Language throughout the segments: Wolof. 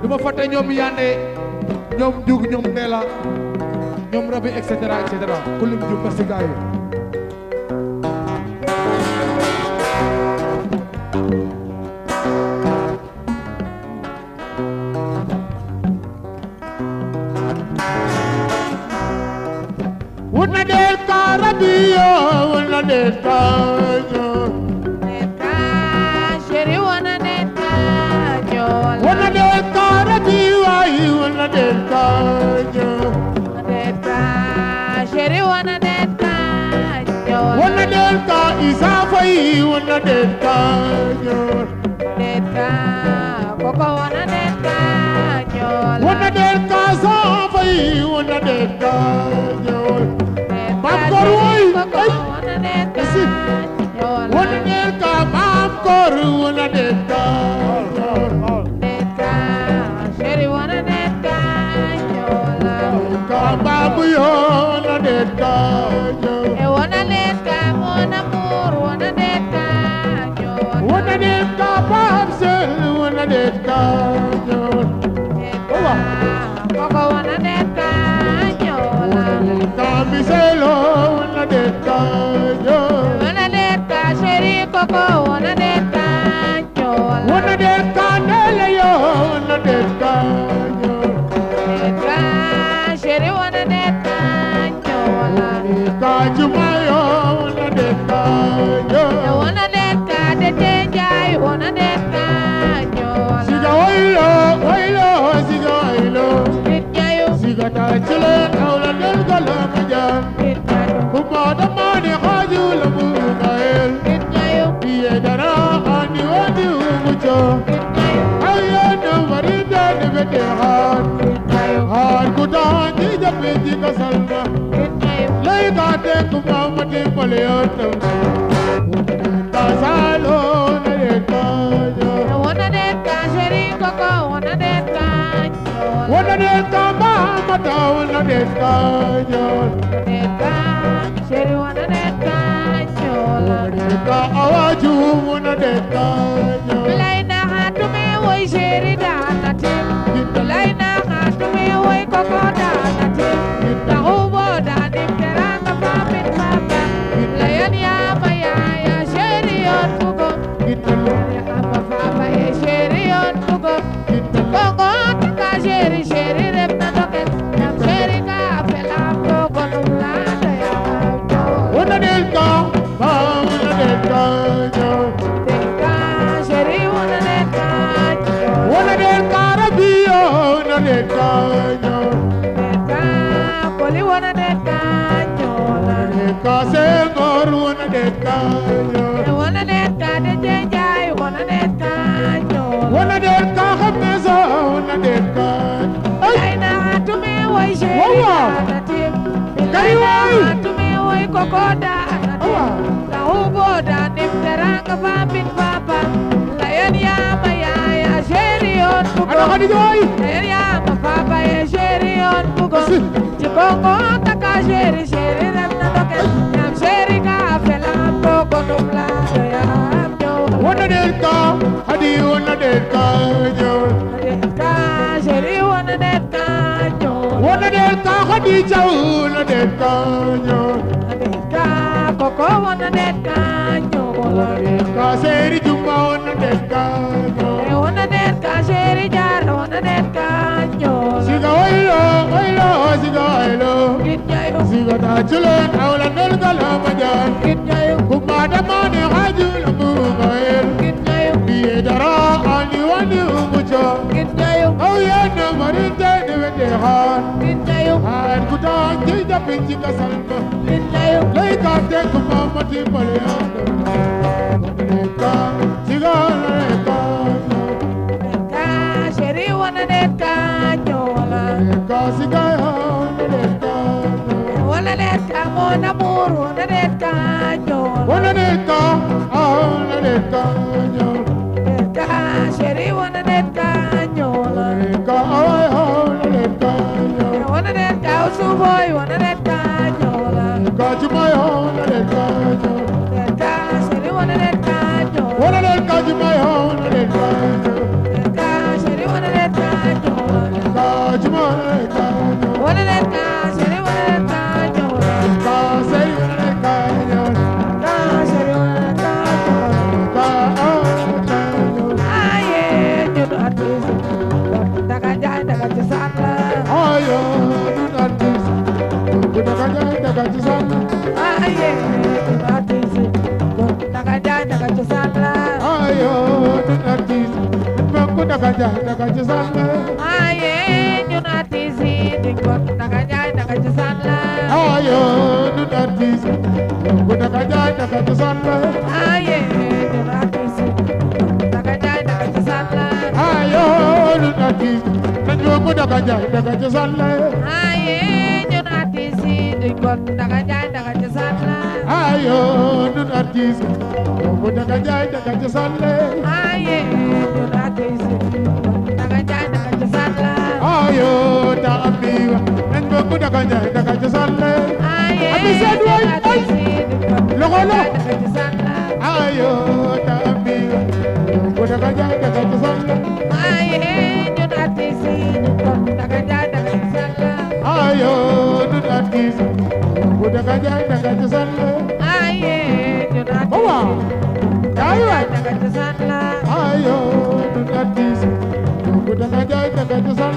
du ma fàtte ñoom yande ñoom jug ñoom ndeela ñoom rabi et cetera et cetera ku lim jum merci gars yi Una del carabio, una del caño. Neta, chéri wana neta, ñola. Una del carabio, ay, una del caño. Neta, chéri wana neta, ñola. Una del ca isafai, una del caño. Neta, koko wana neta, ñola. Una del casafai, una del caño. Neta, Mam Kor, chéri woy, koko ay. wana neta, Merci. ñola. Una del ca mam kor, una del caño. Neta, chéri wana neta, ñola. Ca babu yo, una del caño. E wana neta, mon amour, wana neta, ñola. Una del ca babsel, una del caño. Neta, koko wana neta, ñola. Camiselo, una del caño. Wana neta, chéri koko wana neta, ñola. Una del canela yo, una del caño. Neta, chéri wana neta, ñola. Cachumayo, una del E caño. wana neta, de tenjay, wana neta, Siga ñola. oilo, oilo, siga oilo. Nit ñayu, Siga tachile, aula del galamajan. nit ñayu, Kumada mani haju la mugael. nit ñayu, Iye dara ani wadi umucho. nit ñayu, Ayana marida ni veteran. nit ñayu, Har kutanji japeti kasalma. nit ñayu. Lay kate kumamati paleotam. Kasalo na E rekajo. wana neta, chéri koko wana neta, ñola. Wana deka mamata wana dekajo. Neta, chéri wana neta, ñola. Deka awaju wana dekajo. Bilay na hatume woy chéri dana tim. Bilay na hatume woy koko dana tim. Tahubo danim teranga pamin papa. Layan ya mayaya chéri yon bugo. Ya apa papa e chéri yon bugo. Kongo taka chéri chéri rep na doket. Nam chéri ka pelam bugo num lada ya ñola. Wana deka wana dekajo. Neta, chéri wana neta, ñola. Wana deka rabio wana dekajo. Neta, koli wana neta, ñola. Deka sengor wana dekajo. Wana neta, de jenjay, wana neta, ñola. Wana deka khamesa wana dekajo. Ay, Bilay na hatume woy chéri Wawa. dana tim. Bilay Kari na woy. hatume woy koko dana tim. Awa. Tahubo danim teranga pamin papa. Layan ya mayaya chéri yon bugo. Ano ka dito ay? Layan ya ma papa e chéri yon bugo. Kasi. Chikongo taka chéri chéri rem na doket. Nam chéri ka felam bugo num lado ya ñola. Wana deka hadi wana dekajo. Neta, chéri wana neta, ñola. Wana deka hadi chaula dekajo. Neta, koko wana neta, ñola. Deka seri jumba wana dekajo. E wana neta, chéri jara wana neta, ñola. Siga oilo, oilo, siga oilo. Git ñayu, Siga tachile aula del galamajan. git ñayu, Kumada mani haju la mugael. git ñayu, Iye dara ani wani umucho. git ñayu, Ayana marida ni veteran. git ñayu, Har kutanji japeti kasalma. git ñayu. Lay kate kumamati paleotam. Deka siga deka. Neta, chéri wana neta, ñola. Deka siga deka. Wana neta, mon amour, wana neta, ñola. Wana deka, wana deka. Neta, chéri wana neta, ñola. Deka, wana deka. Wana neta, usuboy, wana neta, ñola. Deka chumayo, wana deka. Neta, chéri wana neta, ñola. Wana deka chumayo, wana deka. Neta, chéri wana neta, wane leen ka chéri wane leen ka ñëw ka sey wane ka ñëw ka chéri wane leen ka ñëw ka ka ñëw aye ñun artiste daga jaay daga ci sànn ayo ñun artiste bu daga jaay daga ci sànn aye ñun artiste daga jaay daga ci sànn ayo ñun artiste bu daga jaay daga ci sànn aye ñun artiste di ko daga jaay daga ci sànn ayo ñun artiste bu daga jaay daga ci sànn aye ñun artiste daga jaay daga ci sànn ayo ñun artiste nañu bu daga jaay daga ci sànn aye ñun artiste di ko daga jaay daga ci sànn ayo ñun artiste bu daga jaay daga ci sànn aye ñun artiste daga jaay daga ci sànn ayo ta amiwa nañu bu daga jaay daga ci sànn aye Ami Sène waay, ñun artiste di ko Loxo la. daga jaay daga ci sànn ayo ta amiwa bu daga jaay daga ci sànn aye ñun artiste di ko daga jaay daga ci sànn ayo ñun artiste bu daga jaay daga ci sànn aye ñun artiste Wawa. daga jaay daga ci sànn ayo ñun artiste bu daga jaay daga ci sànn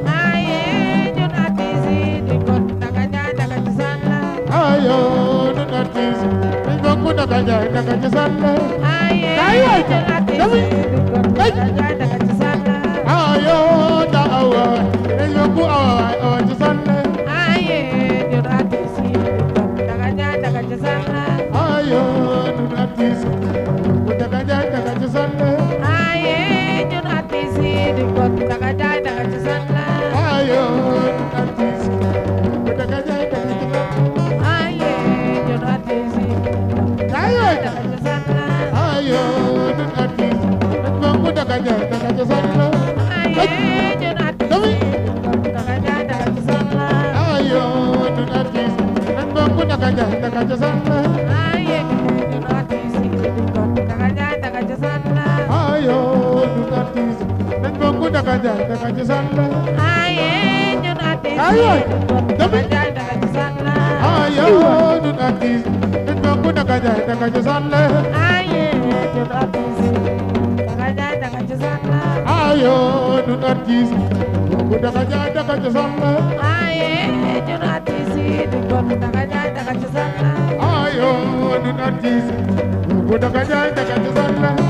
aye ñun artiste di ko daga jaay daga ci sànn ayo ñun artiste nañu bu daga jaay daga ci sànn aye Kaay waay. ñun artiste di ko daga jaay daga ci sànn ayo ta awa nañu bu awa awa ci sànn aye ñun artiste di ko daga jaay daga ci sànn ayo ñun artiste bu daga jaay daga ci sànn aye ñun artiste di ko daga jaay daga ci sànn ayo ñun artiste bu daga jaay daga ci sànn aye ñun artiste Kaay waay. daga ci sànn ayo ñun artiste nañu bu daga jaay daga ci sànn aye ñun artiste di ko daga jaay daga ci sànn ayo ñun artiste nañu bu daga jaay daga ci sànn aye ñun artiste di ko daga jaay daga ci sànn ayo ñun artiste nañu bu daga jaay daga ci sànn aye ñun artiste Kaay waay. di ko daga jaay daga ci sànn ayo ñun artiste nañu bu daga jaay daga ci sànn aye ñun artiste daga jaay daga ci sànn ayo ñun artiste bu daga jaay daga ci sànn aye ñun artiste di ko daga jaay daga ci sànn ayo ñun artiste bu daga jaay daga ci sànn